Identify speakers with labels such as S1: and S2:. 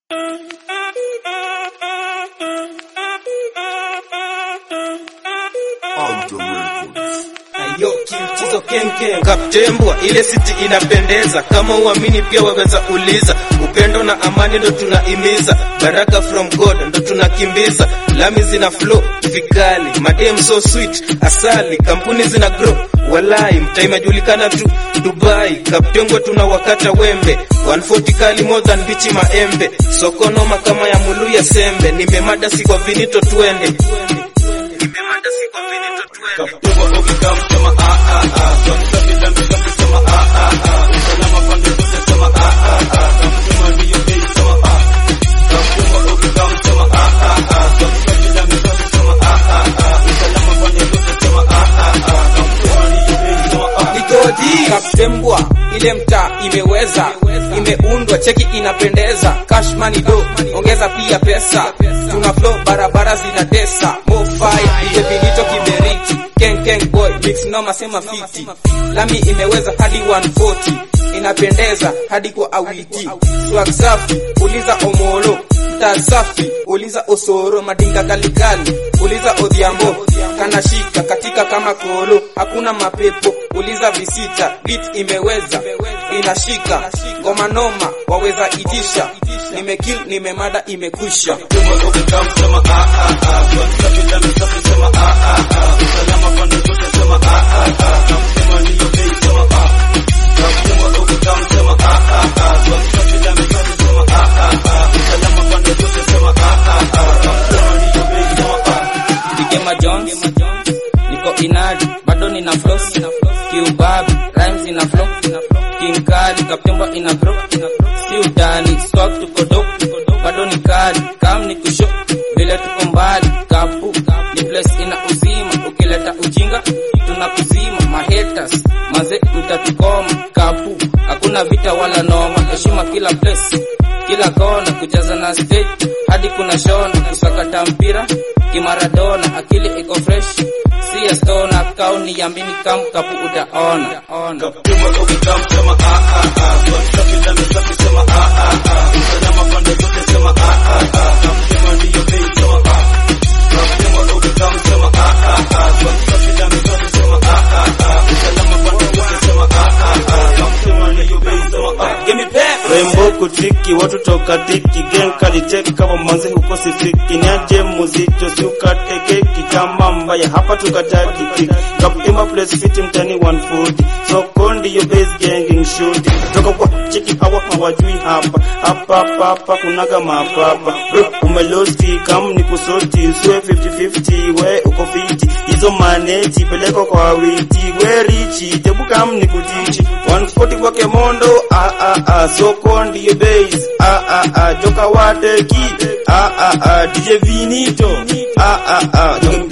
S1: Yo, kimchizo kenken kaptembwa, ile siti inapendeza. Kama uamini pia waweza uliza. Upendo na amani ndo tunaimiza, baraka from God ndo tunakimbiza. Lami zina flow vikali, madem so sweet, asali kampuni zina grow Walai mtaa imejulikana tu Dubai, kaptengwa tuna wakata wembe 140 kali more than bichi maembe, soko noma kama ya mulu ya sembe. Nimemada si kwa vinito twende, nimemada si kwa vinito twende.
S2: Kaptembwa ile mtaa imeweza, imeundwa cheki inapendeza, cash money do, ongeza pia pesa, tuna flow barabara zinatesa, more fire ile vilito kiberiti, ken ken boy mix noma sema fiti, lami imeweza hadi 140 inapendeza hadi kwa awiti, swag safi uliza omolo mtaa safi uliza osoro madinga kalikali uliza odhiambo kanashika katika kama kolo hakuna mapepo uliza visita beat imeweza inashika ngoma noma waweza itisha nimekill nimemada imekwisha Gema Jones niko inadi bado nina floss kiubabi rhymes ina flow kinkali kaptemba ina bro si udani swag tuko do bado ni kali kam ni kusho vile tuko mbali kapu ni place ina uzima ukileta ujinga tunakuzima mahaters maze mtatukoma kapu hakuna vita wala noma heshima kila place kila kona kujaza na stage hadi kuna shona kusakata mpira kimaradona akili iko fresh si ya stona kauni ya mini kam kapu utaona ona
S3: Rembo kutriki watu toka tiki gang kaliteki kama manze huko sifiki niaje muzito si ukate keki kama mbaya hapa tukataki tiki kapima place fit mtani 140 so kondi yo base ganging shoot toka kwa cheki hawa hawajui hapa hapa hapa hapa kunaga mapapa bro umelosti kam ni kusoti swe 50 50 we uko fiti hizo maneti peleko kwa witi we richi tebu kam ni kutichi 140 kwa kemondo ah ah ah soko ndiyo base ah ah ah joka wateki ah ah ah DJ Vinito ah ah ah